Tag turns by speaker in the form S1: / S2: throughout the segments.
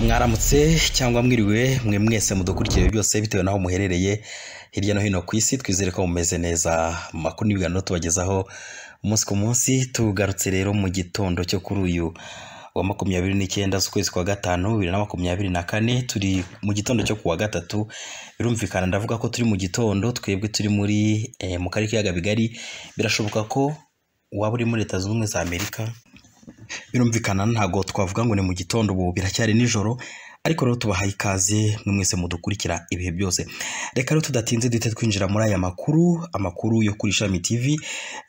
S1: mwaramutse cyangwa mwiriwe mwe mwese mudukurikire byose bitewe n'aho muherereye hirya no hino ku isi twizere ko mumeze neza amakuru n'ibiganiro tubagezaho umunsi ku munsi tugarutse rero mu gitondo cyo kuri uyu wa makumyabiri n'icyenda z'ukwezi kwa gatanu bibiri na makumyabiri na kane turi mu gitondo cyo kuwa gatatu birumvikana ndavuga ko turi mu gitondo twebwe turi muri eh, mu karere k'ibiyaga bigari birashoboka ko waba uri muri leta zunze ubumwe za amerika birumvikana ntabwo twavuga ngo ni mu gitondo ubu biracyari nijoro ariko rero tubahaye ikaze mwe mwese mudukurikira ibihe byose reka rero tudatinze duhite twinjira muri aya makuru amakuru yo kuri ishami tv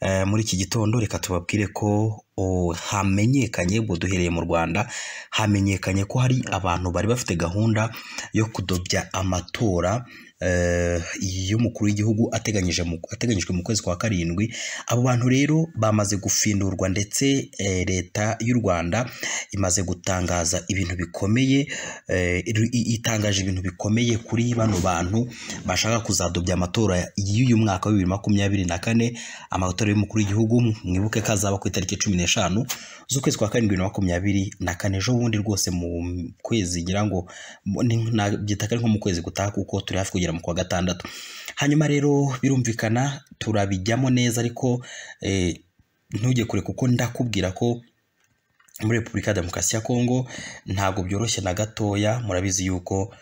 S1: Eh, muri iki gitondo reka tubabwire ko o, hamenyekanye ubwo duhereye mu rwanda hamenyekanye ko hari abantu bari bafite gahunda yo kudobya amatora eh, y'umukuru w'igihugu ateganyije mu- ateganyijwe mu kwezi kwa karindwi abo bantu rero bamaze gufindurwa ndetse eh, leta y'u rwanda imaze gutangaza ibintu bikomeye eh, iri- i- itangaje ibintu bikomeye kuri bano bantu bashaka kuzadobya amatora y'uyu mwaka wa bibiri makumyabiri na kane amatora y'umukuru w'igihugu mwibuke ko azaba ku itariki cumi n'eshanu z'ukwezi kwa karindwi bibiri na makumyabiri na kane ejo bundi rwose mu kwezi ngira ngo mu- ni- nabyita ko ari nko mu kwezi gutaha kuko turi hafi kugera mu kwa gatandatu hanyuma rero birumvikana turabijyamo neza ariko eh, ntujye kure kuko ndakubwira ko muri repubulika ya demokarasi ya kongo ntabwo byoroshye na gatoya murabizi yuko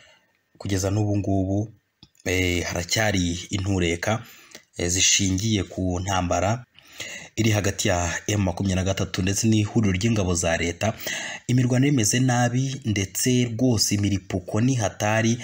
S1: kugeza n'ubu ngubu eh, haracyari intureka eh, zishingiye ku ntambara iri hagati ya M makumyabiri na gatatu ndetse n'ihuriro ry'ingabo za leta imirwano imeze nabi ndetse rwose imiripuko ni hatari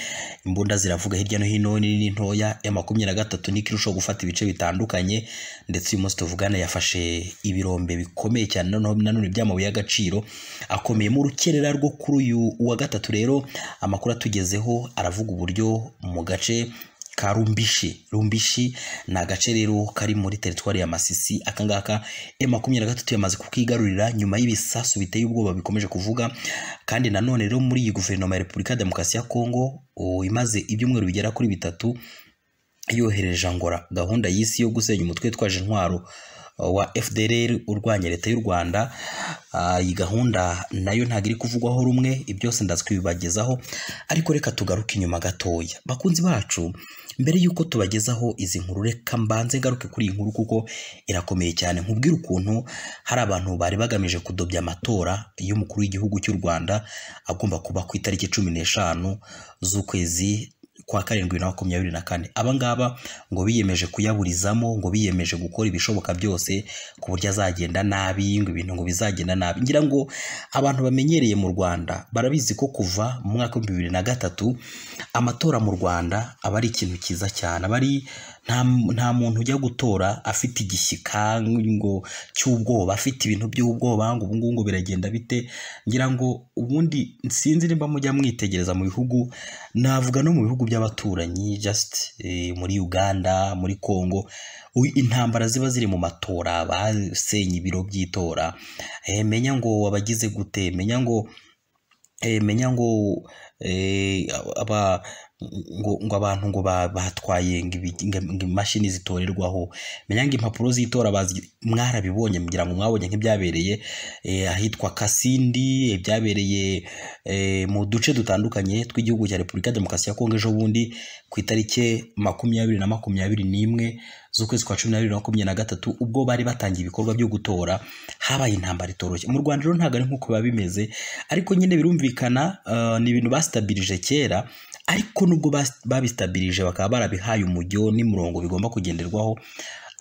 S1: imbunda ziravuga hirya no hino nini n'intoya M makumyabiri na gatatu niko irushaho gufata ibice bitandukanye ndetse uyu munsi tuvugana yafashe ibirombe bikomeye cyane noneho nanone by'amabuye y'agaciro akomeye mu rukerera rwo kuri uyu wa gatatu rero amakuru atugezeho aravuga uburyo mu gace ka rumbishi rumbishi ni agace rero kari muri teritwari ya masisi akangaka e makumyabiri na gatatu yamaze kukigarurira nyuma y'ibisasu biteye ubwoba bikomeje kuvuga kandi nanone rero muri iyi guverinoma ya repubulika ya demokarasi ya kongo o, imaze ibyumweru bigera kuri bitatu yohereje angora gahunda y'isi yo gusenya umutwe witwaje intwaro uh, wa fdrr urwanya leta y'u rwanda Ah, iyi gahunda nayo ntabwo iri kuvugwaho rumwe ibyo byose ndazi kubibagezaho ariko reka tugaruke inyuma gatoya bakunzi bacu mbere y'uko tubagezaho izi nkuru reka mbanze ngaruke kuri iyi nkuru kuko irakomeye cyane nkubwire ukuntu hari abantu bari bagamije kudobya amatora y'umukuru w'igihugu cy'u rwanda agomba kuba ku itariki cumi n'eshanu z'ukwezi kwa karindwi na makumyabiri na kane aba ngaba ngo biyemeje kuyaburizamo ngo biyemeje gukora ibishoboka byose ku buryo azagenda nabi ngo ibintu ngo bizagenda nabi ngira ngo abantu bamenyereye mu rwanda barabizi ko kuva mu mwaka w'ibihumbi bibiri na gatatu amatora mu rwanda aba ari ikintu cyiza cyane aba ari nta, nta muntu ujya gutora afite igishyika ngo cy'ubwoba afite ibintu by'ubwoba ngo ubu ngubu ngo biragenda bite ngira ngo ubundi sinzi nimba mujya mwitegereza mu bihugu navuga no mu bihugu by'abaturanyi just eh, muri Uganda muri Congo u- intambara ziba ziri mu matora basenye ibiro by'itora eh, menya ngo wabagize gute menya ngo eh, menya ngo eh, aba ngo, ngo abantu ngo ba- batwaye ngo ibi- ngo- ngo imashini zitorerwaho menya ngo impapuro z'itora bazi- mwarabibonye mugira ngo mwabonye nk'ibyabereye eh, ahitwa kasindi ibyabereye eh, mu duce dutandukanye tw'igihugu cya repubulika ya demokarasi ya kongo ejo bundi ku itariki makumyabiri na makumyabiri n'imwe z'ukwezi kwa cumi n'abiri na makumyabiri na gatatu ubwo bari batangiye ibikorwa byo gutora habaye intambara itoroshye mu rwanda rero ntabwo ari nk'uko biba bimeze ariko nyine birumvikana eh, ni ibintu basitabirije kera ariko nubwo bas- babisitabirije bakaba barabihaye umujyo n'imirongo bigomba kugenderwaho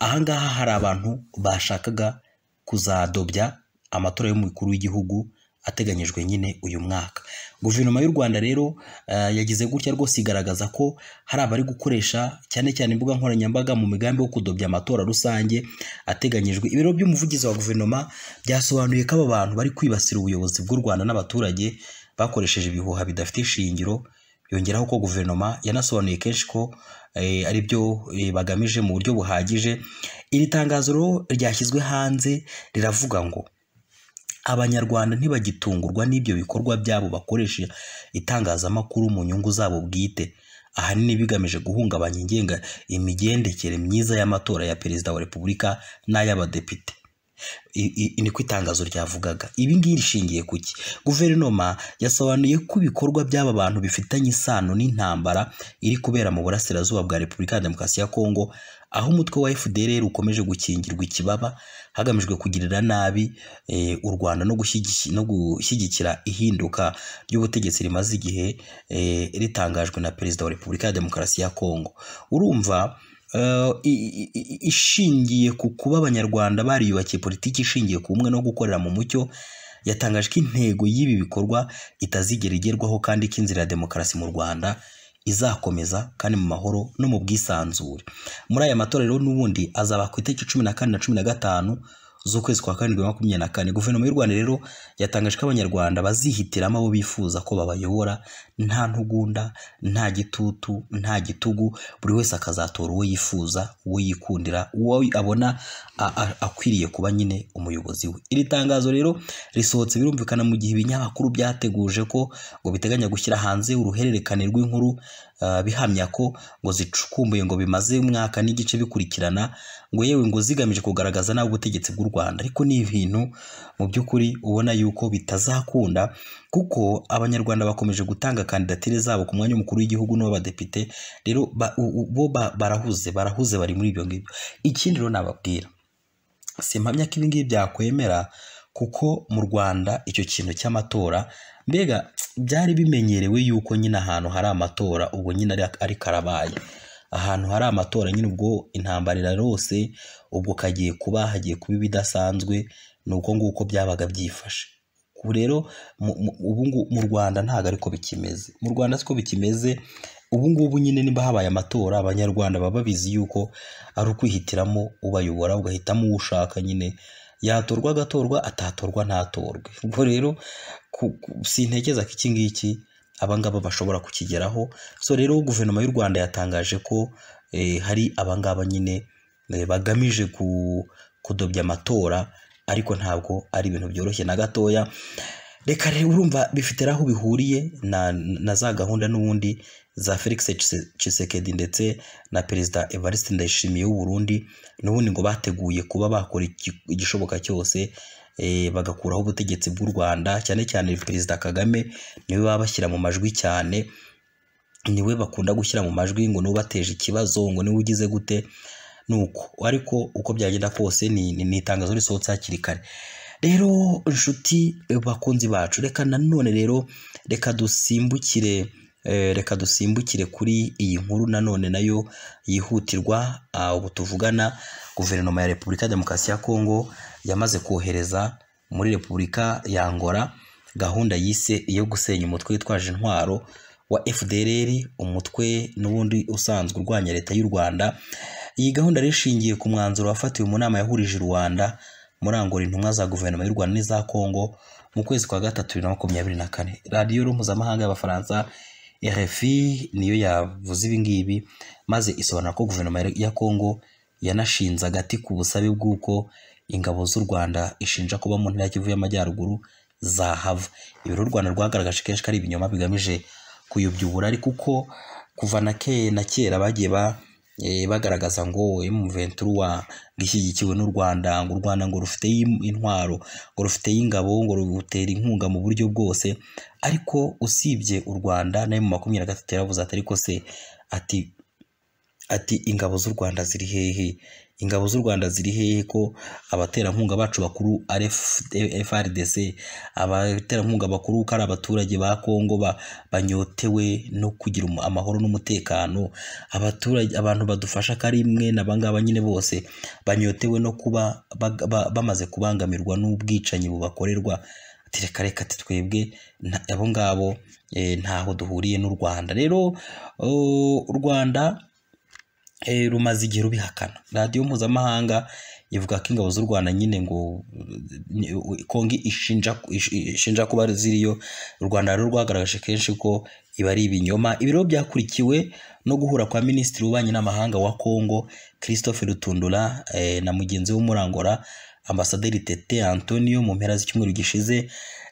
S1: ahangaha hari abantu bashakaga kuzadobya amatora y'umukuru w'igihugu ateganyijwe nyine uyu mwaka guverinoma y'u rwanda rero eh, yagize gutya rwose igaragaza ko hari abari gukoresha cyane cyane imbuga nkoranyambaga mu migambi wo kudobya amatora rusange ateganyijwe ibiro by'umuvugizi wa guverinoma byasobanuye ko aba bantu bari kwibasira ubuyobozi bw'u rwanda n'abaturage bakoresheje ibihuha bidafite ishingiro yongeraho ko guverinoma yanasobanuye kenshi ko eh, ari byo eh, bagamije mu buryo buhagije iri tangazo rero ryashyizwe hanze riravuga ngo abanyarwanda ntibagitungurwa n'ibyo bikorwa byabo bakoresha itangazamakuru mu nyungu zabo bwite ahanini bigamije guhungabanya ingenga imigendekere myiza y'amatora ya perezida wa repubulika n'ay'abadepite I- i- ni ko itangazo ryavugaga ibi ngibi rishingiye ku ki guverinoma yasobanuye ko ibikorwa by'aba bantu bifitanye isano n'intambara iri kubera mu burasirazuba bwa repubulika ya demokarasi ya kongo aho umutwe wa fdr ukomeje gukingirwa ikibaba hagamijwe kugirira nabi eh, u rwanda no gushyigiki- no gushyigikira ihinduka ry'ubutegetsi rimaze igihe eh, ritangajwe na perezida wa repubulika ya demokarasi ya kongo urumva eh, i- i- i- ishingiye ku kuba abanyarwanda bariyubakiye politiki ishingiye ku bumwe no gukorera mu mucyo yatangaje ko intego y'ibi bikorwa itazigera igerwaho kandi ko inzira ya demokarasi mu rwanda izakomeza kandi mu mahoro no mu bwisanzure muri aya matora rero n'ubundi azaba ku itariki cumi na kane na cumi na gatanu z'ukwezi kwa karindwi bibiri na makumyabiri na kane guverinoma y'u rwanda rero yatangaje ko abanyarwanda bazihitiramo abo bifuza ko babayobora nta ntugunda nta gitutu nta gitugu buri wese akazatora uwo yifuza uwo yikundira uwo abona a- a- akwiriye kuba nyine umuyobozi we iri tangazo rero risohotse birumvikana mu gihe ibinyamakuru byateguje ko ngo biteganya gushyira hanze uruhererekane rw'inkuru ah, bihamya ko ngo zicukumbuye ngo bimaze umwaka n'igice bikurikirana ngo yewe ngo zigamije kugaragaza nabi ubutegetsi bw'u Rwanda ariko ni ibintu mu by'ukuri ubona yuko bitazakunda kuko abanyarwanda bakomeje gutanga kandidatire zabo ku mwanya w'umukuru w'igihugu n'uw'abadepite rero ba- u- u- bo ba- barahuze barahuze bari muri ibyo ngibyo ikindi rero nababwira simpamya ko ibingibi byakwemera kuko mu rwanda icyo kintu cy'amatora mbega byari bimenyerewe yuko nyine ahantu hari amatora ubwo nyine ari- ari karabaye ahantu hari amatora nyine ubwo intambara irarose ubwo kagiye kuba hagiye kuba ibidasanzwe ni uko nguko byabaga byifashe ubu rero mu- mu- ubu ngu- mu rwanda ntabwo ariko bikimeze mu rwanda siko bikimeze ubu ngubu nyine niba habaye amatora abanyarwanda baba babizi yuko ari ukwihitiramo ubayobora ugahitamo uwo ushaka nyine yatorwa agatorwa atatorwa ntatorwe ubwo rero ku- ku- sintekereza ko iki ngiki abangaba bashobora kukigeraho so rero guverinoma y'u rwanda yatangaje ko eh, hari abangaba nyine eh, bagamije ku, kudobya amatora ariko ntabwo ari ibintu byoroshye na gatoya reka rero urumva bifite aho bihuriye na, na za gahunda n'ubundi za Felix Tshisekedi- Tshisekedi ndetse na perezida Evariste Ndayishimiye w'u Burundi n'ubundi ngo bateguye kuba bakora iki- igishoboka cyose eh, bagakuraho ubutegetsi bw'u Rwanda cyane cyane perezida Kagame niwe baba bashyira mu majwi cyane niwe bakunda gushyira mu majwi ngo niwe ubateje ikibazo ngo niwe ugize gute nuko ariko uko byagenda kose ni, ni, ni itangazo risohotse hakiri kare rero inshuti eh, bakunzi bacu reka nanone rero reka dusimbukire eh, reka dusimbukire kuri iyi nkuru nanone nayo yihutirwa ah, ubu tuvugana guverinoma ya repubulika ya demokarasi ya kongo yamaze kohereza muri repubulika ya angola gahunda yise iyo gusenya umutwe witwaje intwaro wa fdr umutwe n'ubundi usanzwe urwanya leta y'u rwanda iyi gahunda rero ishingiye ku mwanzuro wafatiwe mu nama yahurije u rwanda muri angola intumwa za guverinoma y'u rwanda n'iza kongo mu kwezi kwa gatatu bibiri na makumyabiri na kane radiyo rero mpuzamahanga y'abafaransa rfi niyo yavuze ibi ngibi maze isobanura ko guverinoma ya kongo yanashinze agati ku busabe bw'uko ingabo z'u rwanda ishinja kuba mu ntara ya kivu y'amajyaruguru zahava ibi rero u rwanda rwagaragaje kenshi ko ari ibinyoma bigamije kuyobyubura ariko uko kuva na ke na kera bagiye ba eh, bagaragaza ngo M23 gishyigikiwe n'u Rwanda ngo u Rwanda ngo rufite intwaro ngo rufite ingabo ngo rutera inkunga mu buryo bwose ariko usibye u Rwanda nayo mu makumyabiri na gatatu yaravuze ati ariko se ati ati ingabo z'u Rwanda ziri hehe ingabo z'u Rwanda ziri hehe ko abaterankunga bacu bakuru ari F- FRDC abaterankunga bakuru ko ari abaturage ba Kongo ba, banyotewe no kugira umu- amahoro n'umutekano abaturage abantu badufasha ko ari mwe n'abangaba nyine bose banyotewe no kuba bag- ba- bamaze kubangamirwa n'ubwicanyi bubakorerwa Ati reka reka ati twebwe nta- abo ngabo eh, ntaho duhuriye n'u Rwanda rero oh, u Rwanda eh, rumaze igihe rubihakana radiyo mpuzamahanga ivuga ko ingabo z'u rwanda nyine ngo ni- kongi ishinja ish- ishinja kuba ziriyo u rwanda rero rwagaragaje kenshi ko iba ari ibinyoma ibi rero byakurikiwe no guhura kwa minisitiri w'ububanyi n'amahanga wa kongo christophe rutundura eh, na mugenzi we murangora ambasaderi tete antonio mu mpera z'icyumweru gishize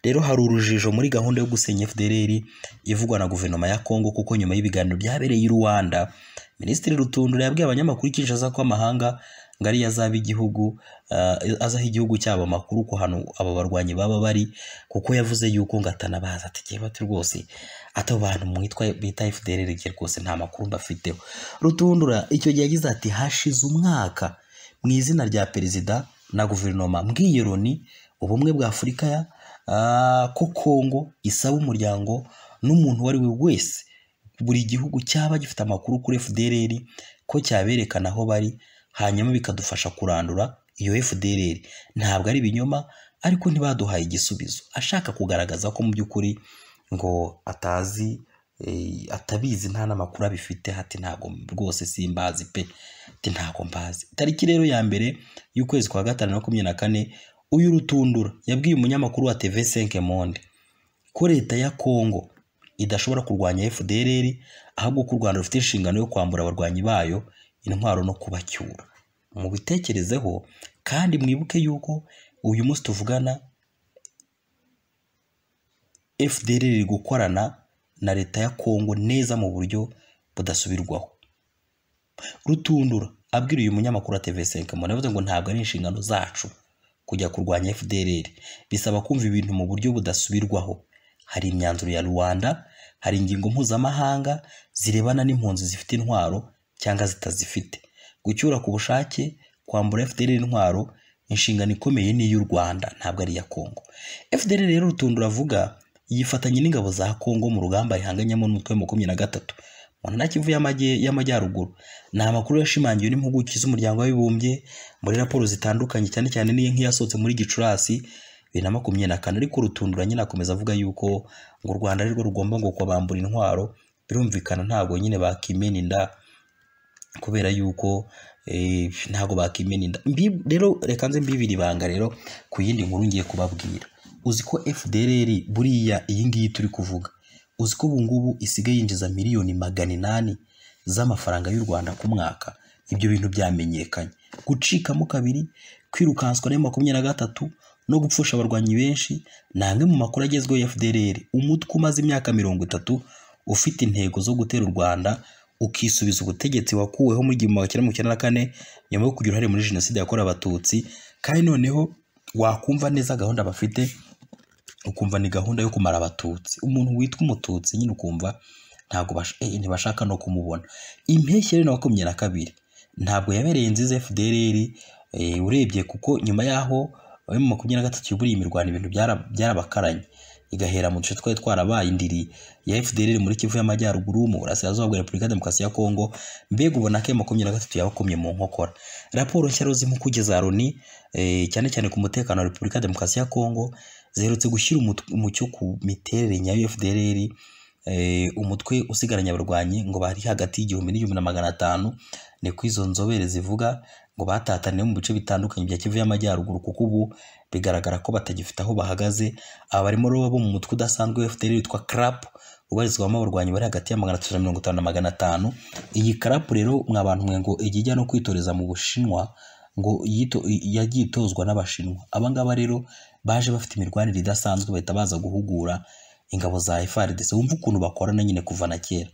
S1: rero hari urujijo muri gahunda yo gusenya fdr ivugwa na guverinoma ya kongo kuko nyuma y'ibiganiro byabereye i rwanda Minisitiri Rutundura yabwiye abanyamakuru i Kinshasa ko amahanga ngo ariyo azaba igihugu ah, azaha igihugu cyabo amakuru ku hantu aba barwanyi baba bari kuko yavuze yuko ngo atanabazi ati jyewe ati rwose ati abo bantu mwitwa bita FDR rege rwose nta makuru mbafiteho rutundura icyo gihe yagize ati hashize umwaka mu izina rya perezida na guverinoma mbwiyeroni ubumwe bwa afurika ya ah, ko kongo isaba umuryango n'umuntu uwo ari we wese buri gihugu cyaba gifite amakuru kuri FDLR ko cyaberekana aho bari hanyuma bikadufasha kurandura iyo FDLR ntabwo ari ibinyoma ariko ntibaduhaye igisubizo ashaka kugaragaza ko mu by'ukuri ngo atazi eh, atabizi nta n'amakuru abifite hati ntabwo rwose simbazi pe ati ntabwo mbazi tariki rero ya mbere y'ukwezi kwa gatanu makumyabiri na kane uyu rutundura yabwiye umunyamakuru wa TV 5 Monde ko leta ya Kongo idashobora kurwanya FDLR ahubwo ko u Rwanda rufite inshingano yo kwambura abarwanyi bayo intwaro no kubacyura mubitekerezeho kandi mwibuke yuko uyu munsi tuvugana FDLR iri gukorana na leta ya Kongo neza mu buryo budasubirwaho rutundura abwira uyu munyamakuru wa TV5 Monde yavuze ngo ntabwo ari inshingano zacu kujya kurwanya FDLR bisaba kumva ibintu mu buryo budasubirwaho hari imyanzuro ya Rwanda hari ingingo mpuzamahanga zirebana n'impunzi zifite intwaro cyangwa zitazifite gucyura ku bushake kwambura FDLR intwaro inshingano ikomeye ni iy'u Rwanda ntabwo ari iya Kongo FDLR rero rutundura avuga yifatanye n'ingabo za Kongo mu rugamba rihanganyemo n'umutwe wa makumyabiri na gatatu mu ntara Kivu y'amajye- y'amajyaruguru ni amakuru yashimangiwe n'impuguke z'umuryango w'abibumbye muri raporo zitandukanye cyane cyane n'iyi nk'iyasohotse muri gicurasi bibiri na makumyabiri na kane ariko rutundura nyine akomeza avuga yuko ngo u rwanda arirwo rugomba ngo kubambura intwaro birumvikana ntabwo nyine bakimena inda kubera yuko eh, ntabwo bakimena inda Mbi- rero reka nze mbibiri ibanga rero ku yindi nkuru ngiye kubabwira uzi ko fdrr buriya iyi ngiyi turi kuvuga uzi ko ubu ngubu isigaye yinjiza miliyoni magana inani z'amafaranga y'u Rwanda ku mwaka ibyo bintu byamenyekanye gucikamo kabiri kwirukanswa na makumyabiri na gatatu no gupfusha abarwanyi benshi ni amwe mu makuru agezweho ya FDLR umutwe umaze imyaka mirongo itatu ufite intego zo gutera u Rwanda ukisubiza ubutegetsi wakuweho mu gihumbi magana cyenda mirongo icyenda na kane nyuma yo kugira uruhare muri jenoside yakorewe abatutsi kandi noneho wakumva neza gahunda bafite ukumva ni gahunda yo kumara abatutsi umuntu witwa umututsi nyine ukumva ntabwo bash- eh, ntibashaka no kumubona impeshyi rero na makumyabiri na kabiri ntabwo yabereye nziza fdrr eh, urebye kuko nyuma yaho abe mu makumyabiri na gatatu yuburiye imirwano ibintu byara- byarabakaranye igahera mu duce twari twarabaye indiri ya fdrr muri kivu y'amajyaruguru mu burasirazuba bwa repubulika ya demokarasi ya kongo mbega ubona ko iyo makumyabiri na gatatu yabakomye mu nkokora raporo nshya rero z'impuguke za loni eh, cyane cyane ku mutekano wa repubulika ya demokarasi ya kongo ziherutse gushyira umut- umucyo ku miterere nyayo ya FDLR eh, umutwe usigaranye abarwanyi ngo bari hagati y'igihumbi n'igihumbi na magana atanu ni ko izo nzobere zivuga ngo batataniye mu bice bitandukanye bya Kivu y'amajyaruguru kuko ubu bigaragara ko batagifite aho bahagaze aba barimo rero abo mu mutwe udasanzwe wa FDLR witwa CRAP ubarizwamo abarwanyi bari hagati ya magana atatu na mirongo itanu na magana atanu iyi CRAP rero mwa bantu mwe ngo ijya ijya no kwitoreza mu Bushinwa ngo yito- yagiye itozwa n'Abashinwa aba ngaba rero baje bafite imirwanire idasanzwe bahita baza guhugura ingabo za FARDC wumva ukuntu bakorana nyine kuva na kera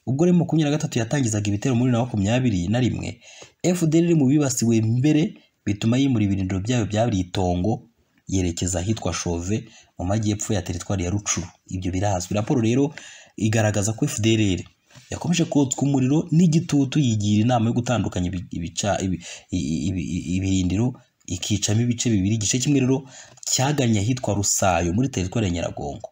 S1: ubwo rero makumyabiri na gatatu yatangizaga ibitero muri bibiri na makumyabiri na rimwe FDL mu bibasiwe mbere bituma yimura ibirindiro byayo byabiri itongo yerekeza ahitwa Chauve mu majyepfo ya teritwari ya Rucuru ibyo birazwi raporo rero igaragaza ko FDLR yakomeje kotswa umuriro n'igitutu yigira inama yo gutandukanya ibi- ibica- ibi- ibi- ibi- ibirindiro ikicamo ibice bibiri igice kimwe rero cyaganye ahitwa Rusayo muri teritwari ya Nyiragongo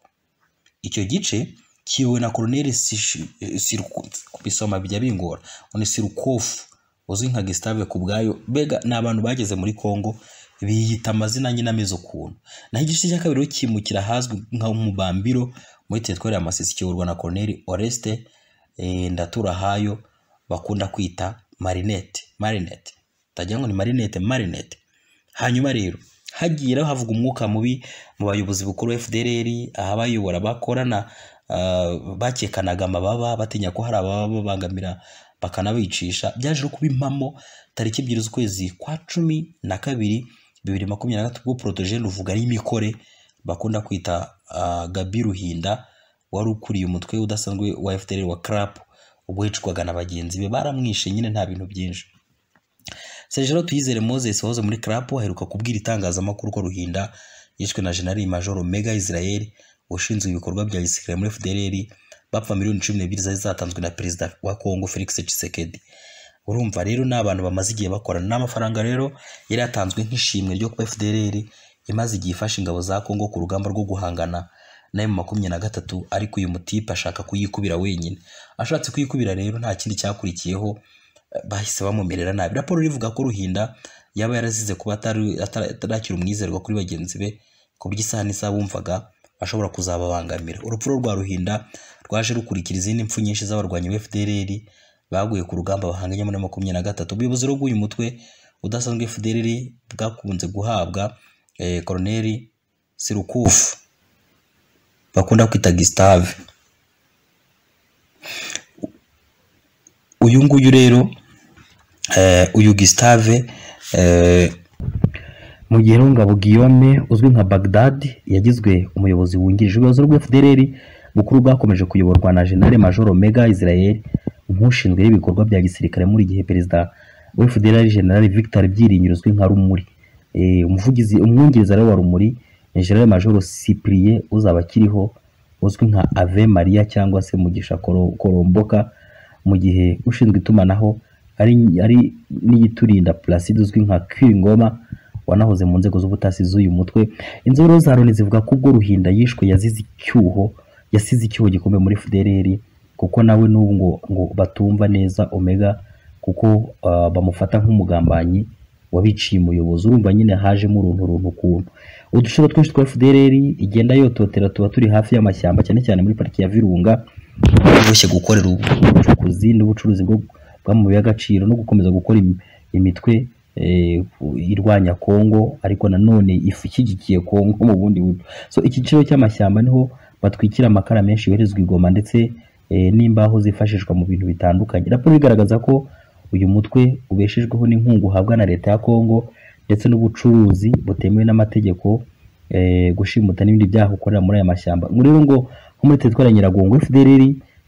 S1: icyo gice kiyobowe na Colonel Sish- eh, Siruko- kubisoma bijya bingora ngo ni Sirukofu uzwi nka Gustave ku bwayo mbega ni abantu bageze muri Kongo biyita amazina nyine ameze ukuntu naho igice cya kabiri rero kimukira ahazwi nka Mubambiro muri teritwari ya Masisi kiyoborwa na Colonel Oreste eh, Ndaturahayo bakunda kwita Marinette Marinette ndagira ngo ni Marinette Marinette hanyuma rero hagiye havuga umwuka mubi mu bayobozi bukuru ba FDLR ahabayobora bakorana ah, bakekanaga amababa batinya ko hari abababangamira bakanabicisha byaje no kuba impamo tariki ebyiri z'ukwezi kwa cumi na kabiri bibiri makumyabiri na gatatu ubwo Protogene ruvuga y'imikore bakunda kwita ah, Gaby Ruhinda wari ukuriye umutwe udasanzwe wa FDLR wa CRAP ubwo yicwaga na bagenzi be baramwishe nyine nta bintu byinshi sergero tuyizere moses wahoze muri crapo aheruka kubwira itangazamakuru ko ruhinda yishwe na jenali majoro mega israel ushinzwe ibikorwa bya gisirikare muri fdrr bapfa miliyoni cumi n'ebyiri zari zatanzwe na perezida wa kongo felix tshisekedi urumva rero ni abantu bamaze igihe bakorana n'amafaranga rero yari yatanzwe nk'ishimwe ryo kuba fdrr imaze igihe ifasha ingabo za kongo ku rugamba rwo guhangana na emu makumyabiri na gatatu ariko uyu mutipe ashaka kuyikubira wenyine ashatse kuyikubira rero nta kindi cyakurikiyeho eh, bahise bamumerera nabi raporo rivuga ko ruhinda yaba yarazize kuba atari- atari- atarakira umwizerwa kuri bagenzi be ku buryo isaha n'isaha bumvaga ashobora kuzababangamira urupfu rwa ruhinda rwaje rukurikira izindi mpfu nyinshi z'abarwanyi ba fdrr baguye ku rugamba bahanganye muri makumyabiri na gatatu ubuyobozi rero bw'uyu mutwe udasanzwe fdrr bwakunze guhabwa eh, koroneri sirukufu bakunda kwita Gustave uyu nguyu rero eh, uyu Gustave eh, mu gihe rero ngabo Guillaume uzwi nka Baghdad yagizwe umuyobozi wungirije ubuyobozi rwa FDLR bukuru bwakomeje kuyoborwa na General Major Mega Israel nk'ushinzwe ibikorwa bya gisirikare muri gihe perezida wa FDLR General Victor Byiringiro uzwi nka Rumuri eh, umuvugizi umwungiriza rero wa Rumuri ni General Major Cyprien uzaba akiriho uzwi nka Ave Maria cyangwa se Mugisha Koro- Koromboka mu gihe ushinzwe itumanaho ari ari n'iyiturinda Placide uzwi nka Kingoma wanahoze mu nzego z'ubutasi z'uyu mutwe inzobere za Loni zivuga ko ubwo Ruhinda yishwe yazize icyuho yasize icyuho gikomeye muri FDLR kuko nawe n'ubu ngo, ngo batumva neza Omega kuko ah, bamufata nk'umugambanyi wabiciye umuyobozi urumva nyine hajemo uruntu runtu ukuntu udushuro twinshi twa FDLR igenda yototera tuba turi hafi y'amashyamba cyane cyane muri pariki ya Virunga boroshye gukorera ubucukuzi n'ubucuruzi bwo bw'amabuye y'agaciro no gukomeza gukora im- imitwe eh, irwanya Kongo ariko nanone ifu ishyigikiye Kongo mu bundi buryo so icyiciro cy'amashyamba niho batwikira amakara menshi yoherezwa i Goma ndetse eh, n'imbaho zifashishwa mu bintu bitandukanye raporo igaragaza ko uyu mutwe ubeshejweho n'inkunga uhabwa na leta ya Kongo ndetse n'ubucuruzi butemewe n'amategeko eh, gushimuta n'ibindi byaha ukorera muri aya mashyamba ngo rero ngo nko muri teritwari ya Nyiragongo FDLR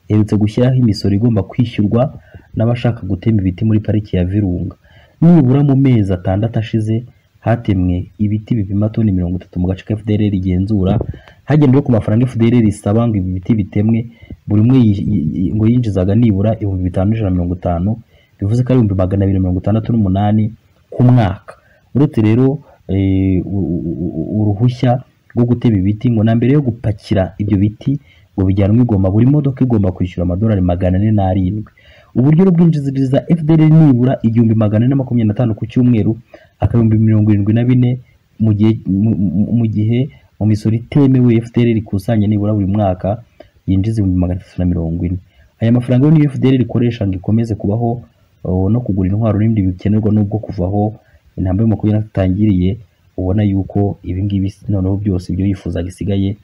S1: iherutse gushyiraho imisoro igomba kwishyurwa n'abashaka gutema ibiti muri pariki ya Virunga nibura mu mezi atandatu ashize hatemwe ibiti bipima toni mirongo itatu mu gace ka FDLR igenzura hagendewe ku mafaranga FDLR isaba ngo ibi biti bitemwe buri umwe yi- yi- yi- ngo yinjizaga nibura ibihumbi bitanu n'ijana na mirongo itanu bivuze ko ari ibihumbi magana abiri na mirongo itandatu n'umunani ku mwaka uretse rero eh, u- u- u- uruhushya rwo gutema ibiti ngo na mbere yo gupakira ibyo biti ngo bijyanwe igoma buri modoka igomba kwishyura amadolari magana ane n'arindwi uburyo bwinjiriza FDL nibura igihumbi magana ane na makumyabiri na ku cyumweru akabihumbi mirongo irindwi na bine mu gihe mu- mu- mu gihe mu misoro itemewe FDL ikusanya nibura buri mwaka yinjiza ibihumbi magana atatu na mirongo ine aya mafaranga yo niyo FDL ikoresha ngo ikomeze kubaho oh, no kugura intwaro n'ibindi bikenerwa n'ubwo kuvaho intambwe makumyabiri na zitangiriye ubona yuko ibi ngibi noneho byose ibyo yifuzaga isigaye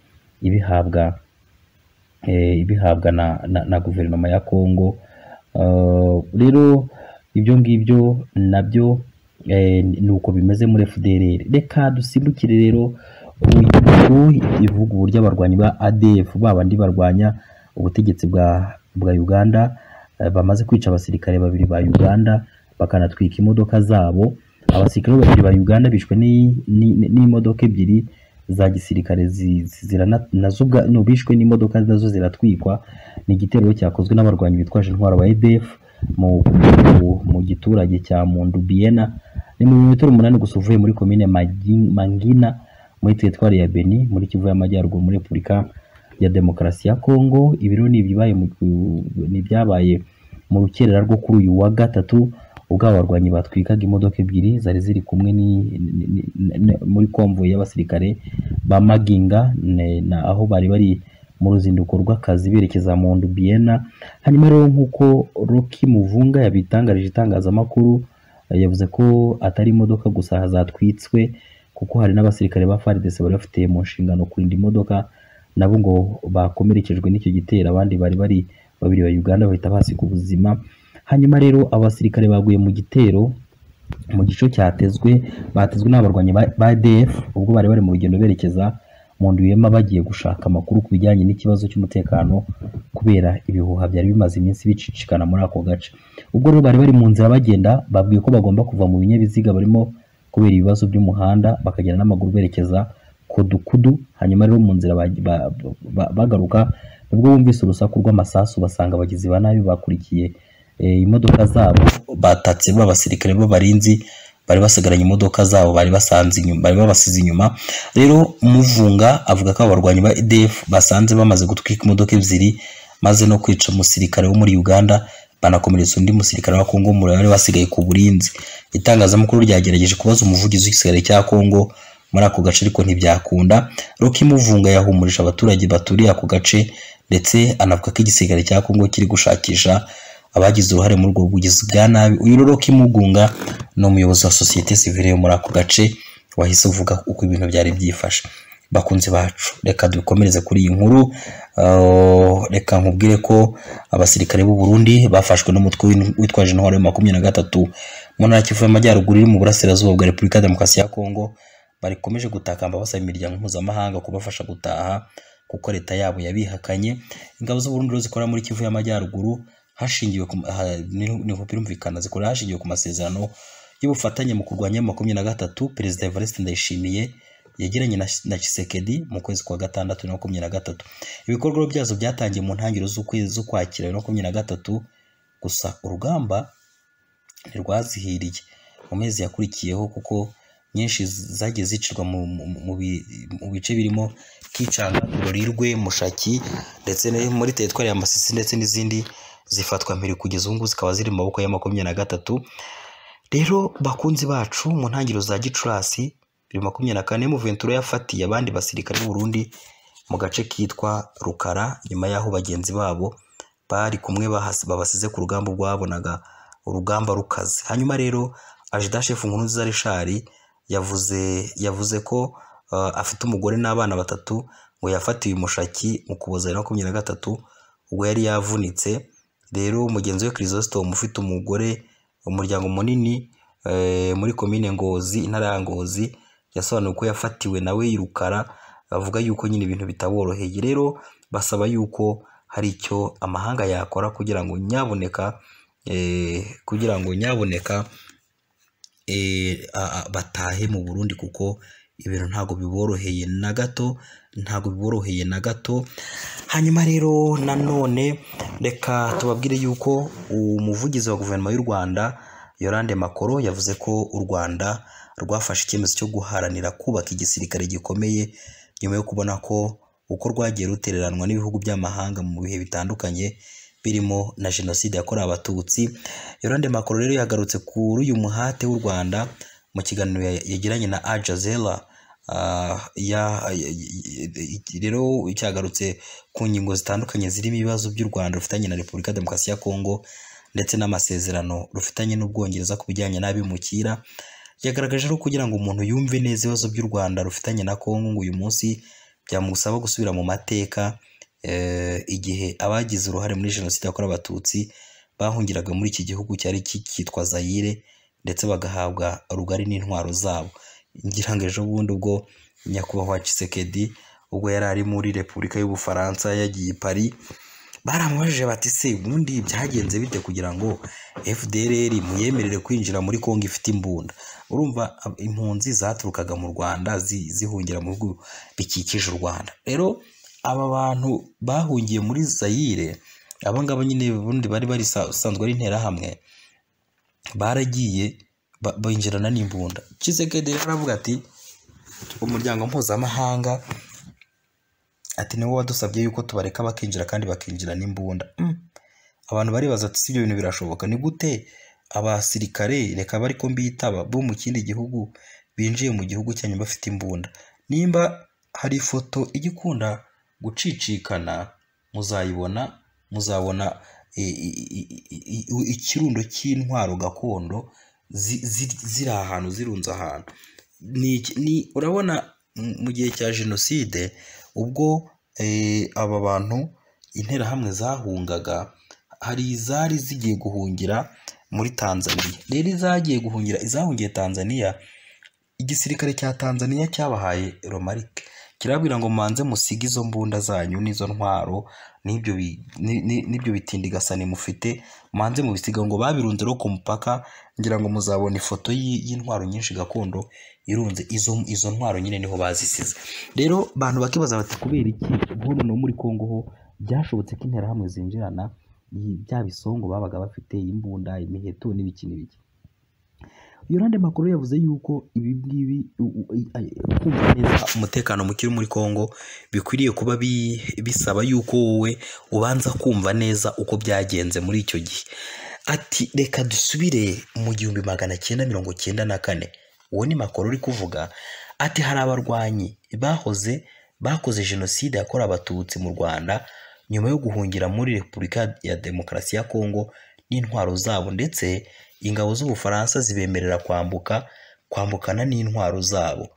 S1: ibihabwa eh, ibihabwa na, na, na guverinoma ya Kongo Eh, rero ibyo ngibyo nabyo eh, ni uko bimeze muri FDLR reka dusimbukire rero ubu ivuga uburyo abarwanyi ba ADF babandi barwanya ubutegetsi bwa bwa Uganda eh, bamaze kwica abasirikare babiri ba Uganda bakanatwika imodoka zabo abasirikare babiri ba Uganda bishwe ni- ni- n'imodoka ebyiri za gisirikare zi- zi- zirana- nazo ubwa- no, bishwe n'imodoka nazo ziratwikwa ni igitero cyakozwe n'abarwanyi bitwaje intwaro ba EDF mu, mu, mu giturage cya Mundu Biena ni mu birometero umunani gusa uvuye muri komine Magi- Mangina muri teritwari ya Beni muri Kivu y'Amajyaruguru muri Repubulika ya Demokarasi ya Kongo ibi rero ni ibibaye mu- ni ibyabaye mu rukerera rwo kuri uyu wa gatatu ubwo aba barwanyi batwikaga imodoka ebyiri zari ziri kumwe ni- ni- ni- ni- muri konvoyi y'abasirikare ba Maginga ne- na aho bari bari mu ruzinduko rw'akazi berekeza mu Ndubiena hanyuma rero nk'uko Rocky Muvunga yabitangarije itangazamakuru eh, yavuze ko atari imodoka gusa zatwitswe kuko hari n'abasirikare ba FARDC bari bafite mu nshingano kurinda imodoka nabo ngo bakomerekejwe n'icyo gitero abandi bari bari babiri ba Uganda bahita basiga ubuzima hanyuma rero abasirikare baguye mu gitero mu gico cyatezwe batezwe n'abarwanyi ba ba ADF ubwo bari bari mu rugendo berekeza mu Nduyema bagiye gushaka amakuru ku bijyanye n'ikibazo cy'umutekano kubera ibihuha byari bimaze iminsi bicicikana muri ako gace ubwo rero bari bari mu nzira bagenda babwiye ko bagomba kuva mu binyabiziga barimo kubera ibibazo by'umuhanda bakagenda n'amaguru berekeza kodukudu hanyuma rero mu nzira ba- ba- ba- bagaruka nibwo bumvise urusaku rw'amasasu basanga abagizi ba nabi bakurikiye eh, imodoka zabo batatse b'abasirikare b'abarinzi bari basigaranye imodoka zabo bari basanze inyuma bari babasize inyuma rero muvunga avuga ko abarwanyi ba EDF basanze bamaze gutwika imodoka ebyiri maze no kwica umusirikare wo muri Uganda banakomeretsa undi musirikare wa Kongo mu wari wasigaye ku burinzi itangazamakuru ryagerageje kubaza umuvugizi w'igisirikare cya Kongo muri ako gace ariko ntibyakunda Ruki Muvunga yahumurije abaturage baturiye ako gace ndetse anavuga ko igisirikare cya Kongo kiri gushakisha abagize uruhare muri ubwo bugizi bwa nabi uyu rero Ruki Mugunga ni umuyobozi wa sosiyete sivile yo muri ako gace wahise uvuga uko ibintu byari byifashe bakunzi bacu reka dukomereze kuri iyi nkuru Uh, reka nkubwire ko abasirikare b'u Burundi bafashwe n'umutwe w'in- witwa jentwari wa makumyabiri na gatatu mu ntara ya Kivu y'Amajyaruguru iri mu burasirazuba bwa Repubulika ya Demokarasi ya Kongo bakomeje gutakamba basaba imiryango mpuzamahanga kubafasha gutaha kuko leta yabo yabihakanye ingabo z'u Burundi rero zikorera muri Kivu y'Amajyaruguru hashingiwe ku ma- ha- ni- niho birumvikana zikorera hashingiwe ku masezerano y'ubufatanye mu kurwanya makumyabiri na gatatu perezida Evariste Ndayishimiye yegeranye na, na Chisekedi mu kwezi kwa gatandatu na makumyabiri na gatatu ibikorwa byazo byatangiye mu ntangiriro z'ukwezi z'ukwakira bibiri na makumyabiri na gatatu gusa urugamba ntirwazihiriye mu mezi yakurikiyeho kuko nyinshi zagiye zicirwa mu, mu, mu, bi- mu bice birimo Kicanga, Rurirwe, Mushaki ndetse no muri teritwari ya Masisi ndetse n'izindi zifatwa mpiri kugeza ubu ngubu zikaba ziri mu maboko ya makumyabiri na gatatu rero bakunzi bacu mu ntangiriro za Gicurasi bibiri na makumyabiri na kane Muventura yafatiye abandi basirikare b'u Burundi mu gace kitwa Rukara nyuma y'aho bagenzi babo bari kumwe bahas- babasize ku rugamba ubwo babonaga urugamba rukaze hanyuma rero ajida shefu nkurunziza rishari yavuze yavuze ko uh, afite umugore n'abana batatu ngo yafatiwe umushaki mu kuboza bibiri na makumyabiri na gatatu ubwo yari yavunitse rero mugenzi we Chrysostom ufite umugore umuryango munini eh, muri komine Ngozi intara ya Ngozi yasobanuye ko yafatiwe nawe yirukara bavuga yuko nyine ibintu bitaboroheye rero basaba yuko hari icyo amahanga yakora kugira ngo nyaboneka eh, kugira ngo nyaboneka eh, a- a- batahe mu Burundi kuko ibintu ntabwo biboroheye na gato ntabwo biboroheye na gato hanyuma rero nanone reka tubabwire yuko umuvugizi wa guverinoma y'u Rwanda Yolande Makoro yavuze ko u Rwanda rwafashe icyemezo cyo guharanira kubaka igisirikare gikomeye nyuma yo kubona ko uko rwagiye rutereranwa n'ibihugu by'amahanga mu bihe bitandukanye birimo na jenoside yakorewe abatutsi Yolande Makoro rero yagarutse kuri uyu muhate w'u Rwanda mu kiganiro ya- yagiranye na Al Jazeera Ah, ya- ya- ya- rero cyagarutse ku ngingo zitandukanye zirimo ibibazo by'u Rwanda rufitanye na Repubulika ya Demokarasi ya Kongo ndetse n'amasezerano rufitanye n'Ubwongereza ku bijyanye n'abimukira yagaragaje ko kugira ngo umuntu yumve neza ibibazo by'u Rwanda rufitanye na Kongo ngo uyu munsi byamusaba gusubira mu mateka eh, igihe abagize uruhare muri jenoside yakorewe abatutsi bahungiraga muri iki gihugu cyari cyitwa Zaire ndetse bagahabwa rugari n'intwaro zabo ngira ngo ejo bundi ubwo nyakubahwa Tshisekedi ubwo yari ari muri Repubulika y'Ubufaransa yagiye i Paris baramubajije bati se ubundi byagenze bite kugira ngo FDLR muyemerere kwinjira muri Kongo ifite imbunda urumva ab- impunzi zaturukaga mu Rwanda zi- zihungira mu bihugu bikikije u Rwanda rero aba bantu bahungiye muri Zaire aba ngaba nyine ubundi bari bari basanzwe ari interahamwe baragiye ba- binjirana n'imbunda Tshisekedi rero aravuga ati umuryango mpuzamahanga ati niwo wadusabye yuko tubareka bakinjira kandi bakinjira n'imbunda Mm. abantu baribaza ati si ibyo bintu birashoboka ni gute abasirikare reka bari ko mbitaba bo mu kindi gihugu binjiye mu gihugu cyanyu bafite imbunda nimba hari ifoto ijya ikunda gucicikana muzayibona muzabona e, i- i- i- i- ikirundo cy'intwaro gakondo zi- zi- ziri ahantu zirunze ahantu ni, iki- ni urabona m- mu gihe cya jenoside ubwo eh, aba bantu interahamwe zahungaga hari izari zigiye guhungira muri Tanzania rero izagiye guhungira izahungiye Tanzania igisirikare cya Tanzania cyabahaye romarike kirabwira ngo mubanze musige izo mbunda zanyu n'izo ntwaro n'ibyo bi- ni- ni- n'ibyo bitindigasane mufite mubanze mubisiga ngo babirunze no ku mupaka ngira ngo muzabona ifoto y'i- y'intwaro nyinshi gakondo irunze izo izo ntwaro nyine niho bazisize rero abantu bakibaza bati kubera iki nk'ubu no muri congo ho byashobotse ko interahamwe zinjirana iyi- bya bisongo babaga bafite imbunda imiheto n'ibiki n'ibiki yorande makuru yavuze yuko ibi ngibi u- u- i- a- kumva neza umutekano muke uri muri congo bikwiriye kuba bi- bisaba yuko wowe ubanza kumva neza uko byagenze muri icyo gihe ati reka dusubire mu gihumbi magana cyenda mirongo cyenda na kane uwo ni makuru uri kuvuga ati hari abarwanyi bahoze bakoze jenoside yakorewe abatutsi mu rwanda nyuma yo guhungira muri repubulika ya demokarasi ya kongo n'intwaro zabo ndetse ingabo z'ubufaransa zibemerera kwambuka kwambukana n'intwaro zabo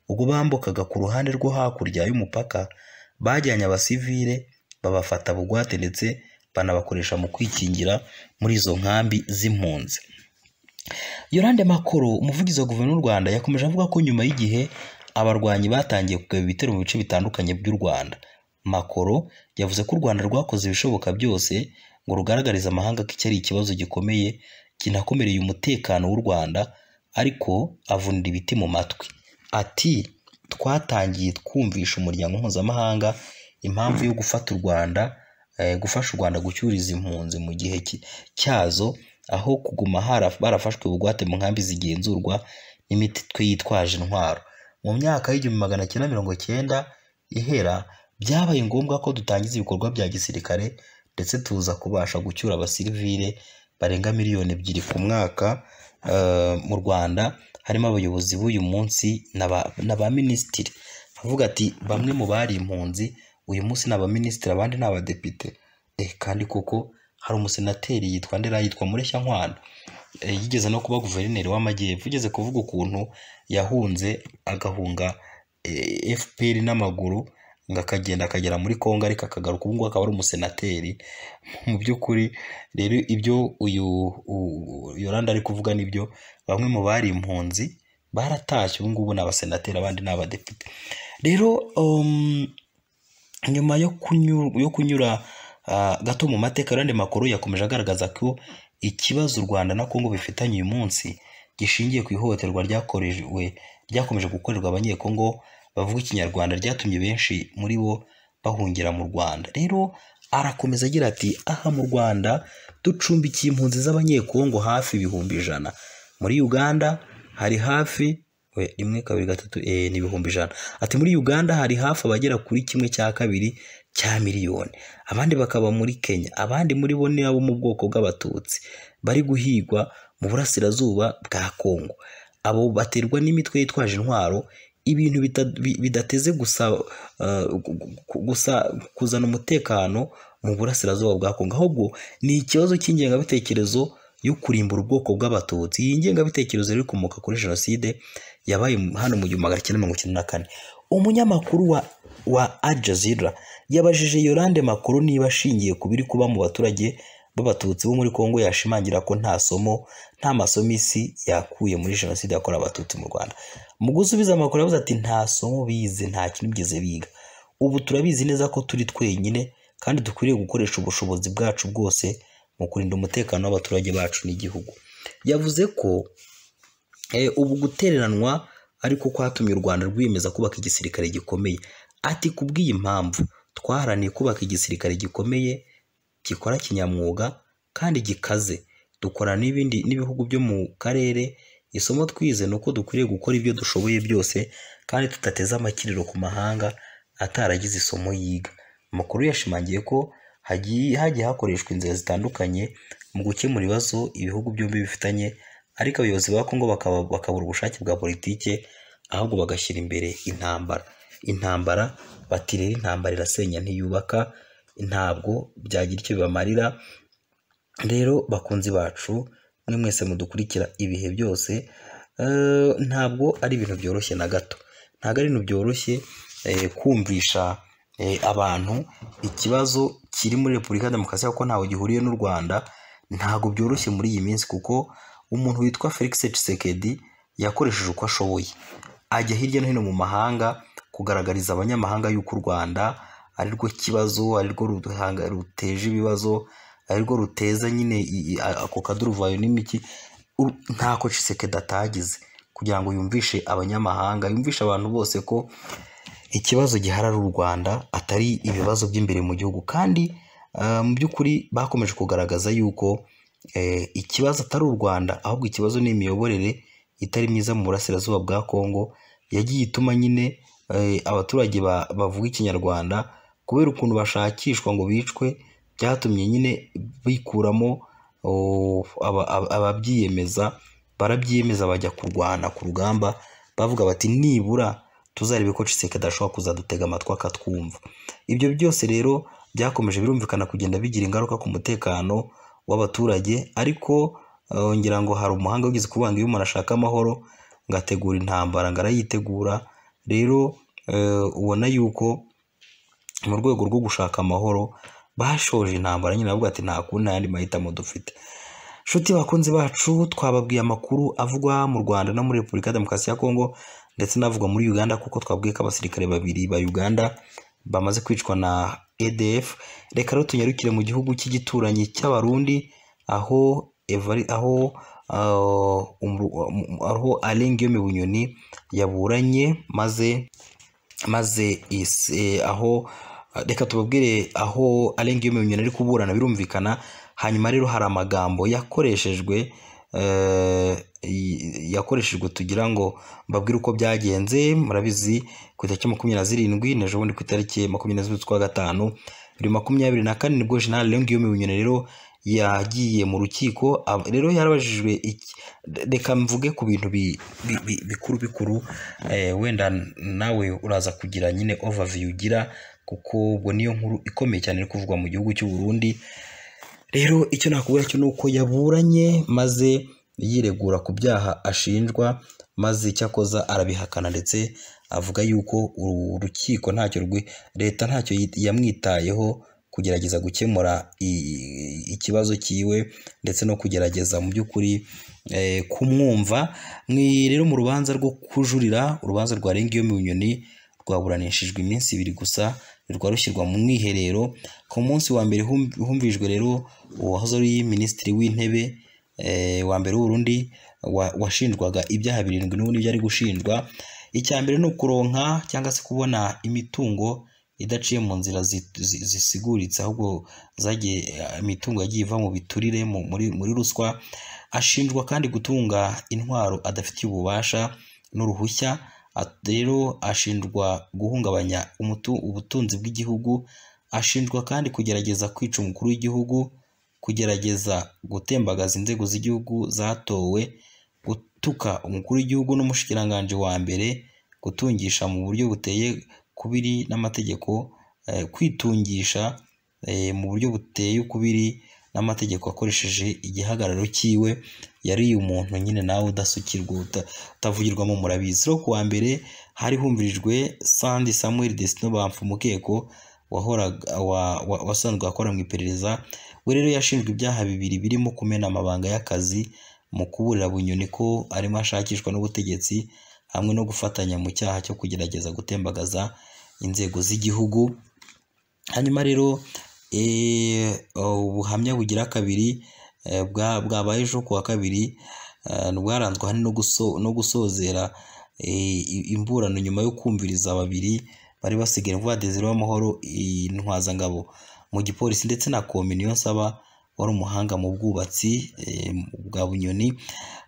S1: ubwo bambukaga ku ruhande rwo hakurya y'umupaka bajyanye abasivile babafata bugwate ndetse banabakoresha mu kwikingira muri izo nkambi z'impunzi yorande makoro umuvugizi wa guverinoma y'u rwanda yakomeje avuga ko nyuma y'igihe abarwanyi batangiye kugaba ibitero mu bice bitandukanye by'u rwanda makoro yavuze ko u rwanda rwakoze ibishoboka byose ngo rugaragarize amahanga ko iki ari ikibazo gikomeye kinakomereye umutekano w'u rwanda ariko avunira ibiti mu matwi ati twatangiye twumvisha umuryango mpuzamahanga impamvu yo gufata u rwanda eh, gufasha u rwanda gucyuriza impunzi mu gihe ki- cyazo aho kuguma haraf- barafashwe bugwate mu nkambi zigenzurwa n'imitwe yitwaje intwaro mu myaka y'igihumbi magana cyenda mirongo cyenda ihera byabaye ngombwa ko dutangiza ibikorwa bya gisirikare ndetse tuza kubasha gucyura abasivile barenga miliyoni ebyiri ku mwaka eh, mu rwanda harimo abayobozi b'uyu munsi n'aba- n'abaminisitiri avuga ati bamwe mu bari impunzi uyu munsi ni abaminisitiri abandi ni abadepite eh, kandi koko hari umusenateri yitwa ndera yitwa mureshya nkwano Eh, yigeze no kuba guverineri w'amajyepfo ugeze kuvuga ukuntu yahunze agahunga eh, fpr n'amaguru ngo akagenda akagera muri kongo ariko akagaruka ubu ngubu akaba ari umusenateri mu by'ukuri rero ibyo uyu u- yoranda ari kuvuga nibyo bamwe mu bari impunzi baratashye ubu ngubu ni abasenateri abandi ni abadepite rero um, nyuma yo kunyura, yo kunyura ah, gato mu mateka Yolande makuru yakomeje agaragaza ko ikibazo u Rwanda na Kongo bifitanye uyu munsi gishingiye ku ihohoterwa ryakorewe ryakomeje gukorerwa abanyekongo bavuga ikinyarwanda ryatumye benshi muri bo bahungira mu Rwanda rero arakomeza agira ati aha mu Rwanda ducumbikiye impunzi z'abanyekongo hafi ibihumbi ijana muri Uganda hari hafi we, rimwe kabiri gatatu eh, ni ibihumbi ijana ati muri uganda hari hafi abagera kuri kimwe cya kabiri cya miliyoni abandi bakaba muri kenya abandi muri bo ni abo mu bwoko bw'abatutsi bari guhigwa mu burasirazuba bwa kongo abo baterwa n'imitwe yitwaje intwaro ibintu bita- bi- bidateze gusa eh, gu- gu- gusa kuzana umutekano mu burasirazuba bwa kongo ahubwo ni ikibazo cy'ingengabitekerezo yo kurimbura ubwoko bw'abatutsi iyi ngengabitekerezo rero ikomoka kuri jenoside yabaye hano mu gihumbi magana cyenda mirongo icyenda na kane umunyamakuru wa wa Al Jazeera yabajije Yolande Makuru niba ashingiye ku biri kuba mu baturage b'abatutsi bo muri Kongo yashimangira ko nta somo nta masomo isi yakuye muri jenoside yakorewe abatutsi mu Rwanda mu gusubiza amakuru yavuze ati nta somo bize nta kintu bigeze biga ubu turabizi neza ko turi twenyine kandi dukwiriye gukoresha ubushobozi bwacu bwose mu kurinda umutekano w'abaturage bacu n'igihugu yavuze ko Eh, ubu gutereranwa ariko kwatumye u rwanda rwiyemeza kubaka igisirikare gikomeye ati kubw'iyi mpamvu twaharaniye kubaka igisirikare gikomeye gikora kinyamwuga kandi gikaze dukorana n'ibindi n'ibihugu byo mu karere isomo twize ni uko dukwiriye gukora ibyo dushoboye byose kandi tudateze amakiriro ku mahanga ataragize isomo yiga amakuru yashimangiye ko hagiye hagiye hakoreshwa inzira zitandukanye mu gukemura ibibazo ibihugu byombi bifitanye ariko abayobozi ba Kongo bakaba bakabura ubushake bwa politike ahubwo bagashyira imbere intambara intambara bati rero intambara irasenya ntiyubaka ntabwo byagira icyo bibamarira rero bakunzi bacu mwe mwese mudukurikira ibihe byose eh, ntabwo ari ibintu byoroshye na gato ntabwo ari ibintu byoroshye eh, kumvisha eh, abantu ikibazo kiri muri repubulika ya demokarasi kuko ntawe gihuriye n'u rwanda ntabwo byoroshye muri iyi minsi kuko umuntu witwa felix tshisekedi yakoresheje uko ashoboye ajya hirya no hino mu mahanga kugaragariza abanyamahanga yuko u rwanda ari rwo kibazo ari rwo ruhanga- ruteje ibibazo ari rwo ruteza nyine i- i- ako kaduruvayo n'imiki U- ntako cisekedi atagize kugira ngo yumvishe abanyamahanga yumvishe abantu bose ko ikibazo giharara u rwanda atari ibibazo by'imbere mu gihugu kandi ah, mu by'ukuri bakomeje kugaragaza yuko eh, ikibazo atari u rwanda ahubwo ikibazo ni imiyoborere itari myiza mu burasirazuba bwa kongo yagiye ituma nyine eh, abaturage ba- bavuga ikinyarwanda kubera ukuntu bashakishwa ngo bicwe byatumye nyine bikuramo oh, aba- aba- ababyiyemeza barabyiyemeza bajya kurwana ku rugamba bavuga bati nibura tuzarebe ko ciseke adashobora kuzadutega amatwi akatwumva ibyo byose rero byakomeje birumvikana kugenda bigira ingaruka ku mutekano w'abaturage ariko eh, ngira ngo hari umuhanga wigeze kuvuga ngo iyo umuntu ashaka amahoro ngo ategura intambara ngo arayitegura rero eh, ubona yuko mu rwego rwo gushaka amahoro bashoje intambara nyine bavuga ati nta kundi nta yandi mahitamo dufite nshuti bakunzi bacu twababwiye amakuru avugwa mu rwanda no muri repubulika ya demokarasi ya kongo ndetse n'avugwa muri uganda kuko twabwiye ko abasirikare babiri ba uganda bamaze kwicwa na edf reka rero tunyarukire mu gihugu cy'igituranyi cy'abarundi aho Evari- aho ah, umru- um- aho Alain Guillaume Bunyoni yaburanye maze maze isi- eh, aho reka tubabwire aho Alain Guillaume Bunyoni ari kuburana birumvikana hanyuma rero hari amagambo yakoreshejwe eh, y- yakoreshejwe tugira ngo mbabwire uko byagenze murabizi ku itariki makumyabiri na zirindwi na bundi ku itariki makumyabiri na zirindwi z'ukwa gatanu bibiri makumyabiri na kane nibwo jenerali Alain Guillaume Bunyoni rero yagiye mu rukiko ab- rero yarabajijwe iki- reka mvuge ku bintu bi- bi- bi- bikuru bikuru eh, wenda nawe uraza kugira nyine overview ugira kuko ubwo niyo nkuru ikomeye cyane iri kuvugwa mu gihugu cy'u Burundi rero icyo nakubwira cyo ni uko yaburanye maze yiregura ku byaha ashinjwa maze icyakoza arabihakana ndetse avuga yuko uru rukiko ntacyo rwi- leta ntacyo yi- yamwitayeho kugerageza gukemura i- ikibazo cyiwe ndetse no kugerageza mu by'ukuri eh, kumwumva mwi rero mu rubanza rwo kujurira urubanza rwa Guillaume Bunyoni rwaburanishijwe iminsi ibiri gusa rwa rushyirwa mu mwiherero ku munsi wa mbere hum- humvijwe rero uwahoze ari minisitiri w'intebe eh, wa mbere w'uburundi wa- washinjwaga ibyaha birindwi n'ubundi ibyo ari gushinjwa icya mbere ni ukuronka cyangwa se kubona imitungo idaciye mu nzira zi- zi- zisiguritse ahubwo zagiye eh, imitungo yagiye iva mu biturire mu- muri muri ruswa ashinjwa kandi gutunga intwaro adafitiye ububasha n'uruhushya At- rero ashinjwa guhungabanya umutu- ubutunzi bw'igihugu ashinjwa kandi kugerageza kwica umukuru w'igihugu kugerageza gutembagaza inzego z'igihugu zatowe gutuka umukuru w'igihugu n'umushikiranganji wa mbere gutungisha mu buryo buteye kubiri n'amategeko eh, kwitungisha eh, mu buryo buteye ukubiri n'amategeko akoresheje igihagararo cyiwe yari umuntu nyine nawe udasukirwa uta- utavugirwamo murabizi rero ku wa mbere hari humvirijwe sandi samuel desino bamfumukeko wahoraga wa- wa- wasanzwe akora mu iperereza we rero yashinjwe ibyaha bibiri birimo kumena amabanga y'akazi mu kuburira bunyoni ko arimo ashakishwa n'ubutegetsi hamwe no gufatanya mu cyaha cyo kugerageza gutembagaza inzego z'igihugu hanyuma rero eh, ubuhamya bugira kabiri eh, bwa- bwabaye ejo ku wa kabiri eh, bwaranzwe ahanini no guso- no gusozera eh, i- imburano nyuma yo kumviriza babiri bari basigaye vuba Desire w'amahoro intwazangabo mu gipolisi ndetse na kominiyo nsaba wari umuhanga mu bwubatsi eh, bwa bunyoni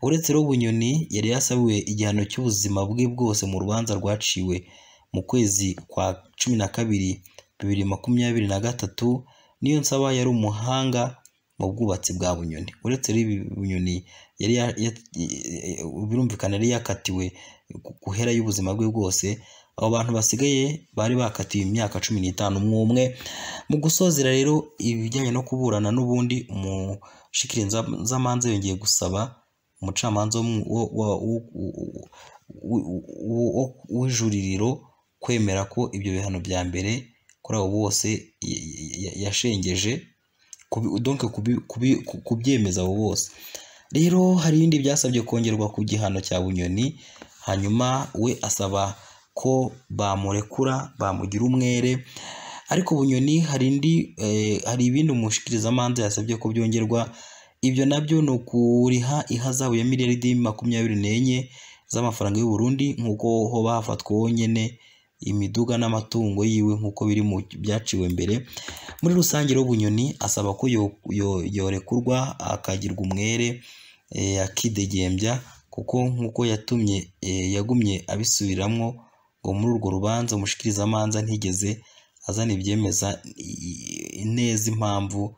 S1: uretse rero bunyoni yari yasabiwe igihano cy'ubuzima bwe bwose mu rubanza rwaciwe mu kwezi kwa cumi na kabiri bibiri makumyabiri na gatatu niyo nsaba yari umuhanga mu bwubatsi bwa bunyoni uretse rero ibi bunyoni yari ya- ya- eh, birumvikana yari yakatiwe ku- guhera y'ubuzima bwe bwose abo bantu basigaye bari bakatiwe imyaka cumi n'itanu umwe umwe mu gusozera rero ibijyanye no kuburana n'ubundi umushikiranzamanza yongeye gusaba umucamanza wo mu- wo- wa- wo- wo- wo- wo- wo- w'ijuririro kwemera ko ibyo bihano bya mbere kuri abo bose y- y- y- yashengeje kubi- donc kubi- kubi- ku- kubyemeza abo bose rero hari ibindi byasabye kongerwa ku gihano cya bunyoni hanyuma we asaba ko bamurekura bamugira umwere ariko bunyoni hari indi hari ibindi umushyikirizamanza yasabye ko byongerwa ibyo nabyo ni ukuriha ihazabu ya miliyaridi makumyabiri n'enye z'amafaranga y'u Burundi nk'uko hoba hafatwa wonyine imiduga n'amatungo yiwe nk'uko biri mu byaciwe mbere muri rusange rero bunyoni asaba ko yorekurwa akagirwa umwere akidegembya kuko nk'uko yatumye yagumye abisubiramo ngo muri urwo rubanza umushikirizamanza ntigeze azana ibyemeza neza impamvu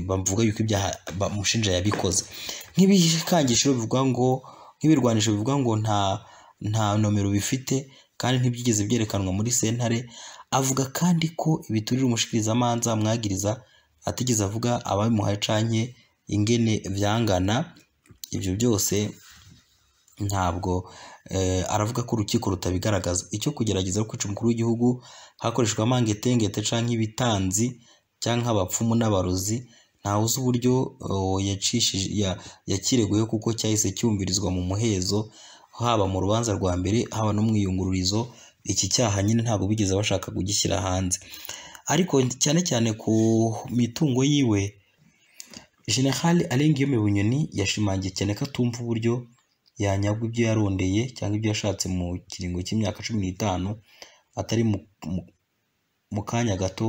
S1: bavuga yuko ibyaha bamushinja yabikoze nk'ibikangisho bivuga ngo nk'ibirwanisho bivuga ngo nta nta nomero bifite kandi ntibyigeze byerekanwa muri sentare avuga kandi ko ibiturira umushikirizamanza mwagiriza atigeze avuga ababimuhaye canye ingene byangana ibyo byose ntabwo aravuga ko urukiko rutabigaragaza icyo kugerageza kwica umukuru w'igihugu hakoreshwa amangetengete cyangwa ibitanzi cyangwa abapfumu n'abarozi ntawe uzi uburyo yakireguye kuko cyahise cyumvirizwa mu muhezo haba mu rubanza rwa mbere haba no mu iyungururizo iki cyaha nyine ntabwo bigeze bashaka kugishyira hanze ariko cyane cyane ku mitungo yiwe generali arengiyeme bunyoni yashimangiye cyane ko atumva uburyo yanyagwa ibyo yarondeye cyangwa ibyo yashatse mu kiringo cy'imyaka cumi n'itanu atari mu kanya gato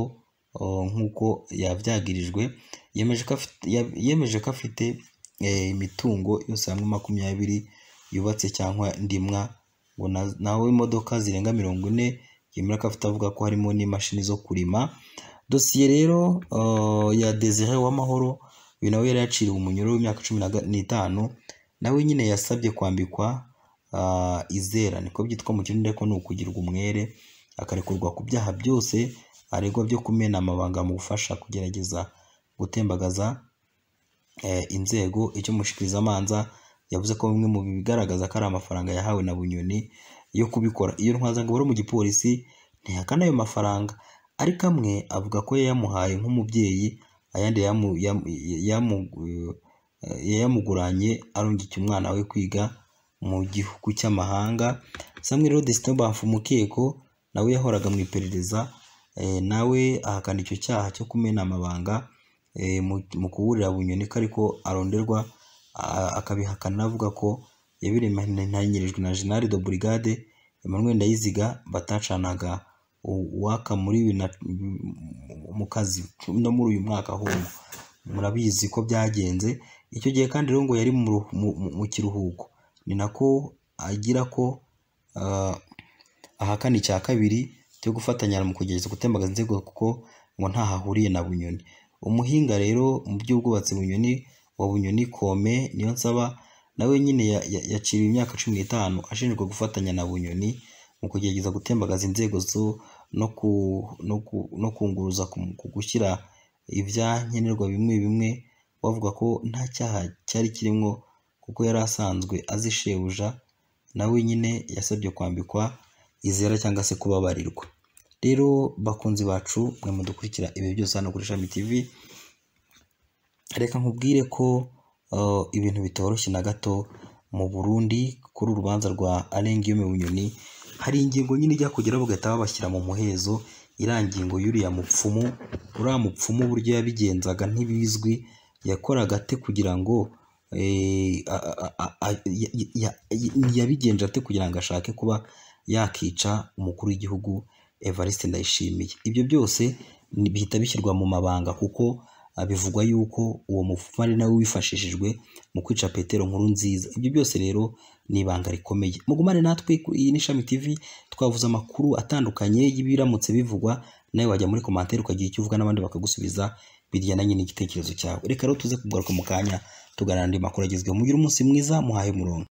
S1: nk'uko yabyagirijwe yemeje ko afite imitungo yose hamwe makumyabiri yubatse cyangwa ndimwa ngo nawe imodoka zirenga mirongo ine yemera ko afite avuga ko harimo n'imashini zo kurima dosiye rero ya desire w'amahoro uyu nawe yari yaciriwe umunyururu w'imyaka cumi n'itanu nawe nyine yasabye kwambikwa izera niko byitwa mu kirundi ariko ni ukugirwa umwere akarekurwa ku byaha byose aregwa byo kumena amabanga mu gufasha kugerageza gutembagaza inzego icyo mushikirizamanza yavuze ko bimwe mu bigaragaza ko ari amafaranga yahawe na bunyoni yo kubikora iyo ntwazango bari mu gipolisi ntihakana ayo mafaranga ariko amwe avuga ko yayamuhaye nk'umubyeyi ayandi yayamuguranye arungikiye umwana we kwiga mu gihugu cy'amahanga samweri rodesitine bafu umukeko nawe yahoraga mu iperereza nawe ahakana icyo cyaha cyo kumena amabanga mu kuburira bunyoni ko ariko aronderwa akabihakana avuga ko yabiremanyirijwe na jenali do burigade emmanuel ndayiziga batacanaga uwaka muri mu kazi no muri uyu mwaka ahubwo murabizi ko byagenze icyo gihe kandi rero ngo yari mu kiruhuko ni nako agira ko ahakana icya kabiri cyo gufatanya mu kugerageza gutembagaza inzego kuko ngo ntaho ahuriye na bunyoni umuhinga rero mu by'ubwubatsi bunyoni wa bunyoni kome niyo nsaba nawe nyine yaciriwe imyaka cumi n'itanu ashinjwa gufatanya na bunyoni mu kugerageza gutembagaza inzego zo no kunguruza ku gushyira ibyankenerwa bimwe bimwe bavuga ko nta cyaha cyari kirimo kuko yari asanzwe azishebuja nawe nyine yasabye kwambikwa izera cyangwa se kubabarirwa rero bakunzi bacu mwe mudukurikira ibi byose hano kuri shami tv reka nkubwire ko ibintu bitoroshye na gato mu burundi kuri urubanza rwa arengiyome bunyoni hari ingingo nyine ijya kugeraho bagahita babashyira mu muhezo irangingo y'uriya mupfumu uriya mupfumu uburyo yabigenzaga ntibizwi yakoraga ate kugira ngo yabigenje ate kugira ngo ashake kuba yakica umukuru w'igihugu evariste ndayishimiye ibyo byose bihita bishyirwa mu mabanga kuko bivugwa yuko uwo mupfumu ari nawe wifashishijwe mu kwica petero nkuru nziza ibyo byose rero ni ibanga rikomeye mugumane natwe iyi ni shami tv twavuze amakuru atandukanye y'ibiramutse bivugwa nawe wajya muri komantere ukagira icyo uvuga n'abandi bakagusubiza biryana nyine igitekerezo cyawe reka rero tuze kugaruka mu kanya tuganira andi makuru agezweho mugire umunsi mwiza muhahe umurongo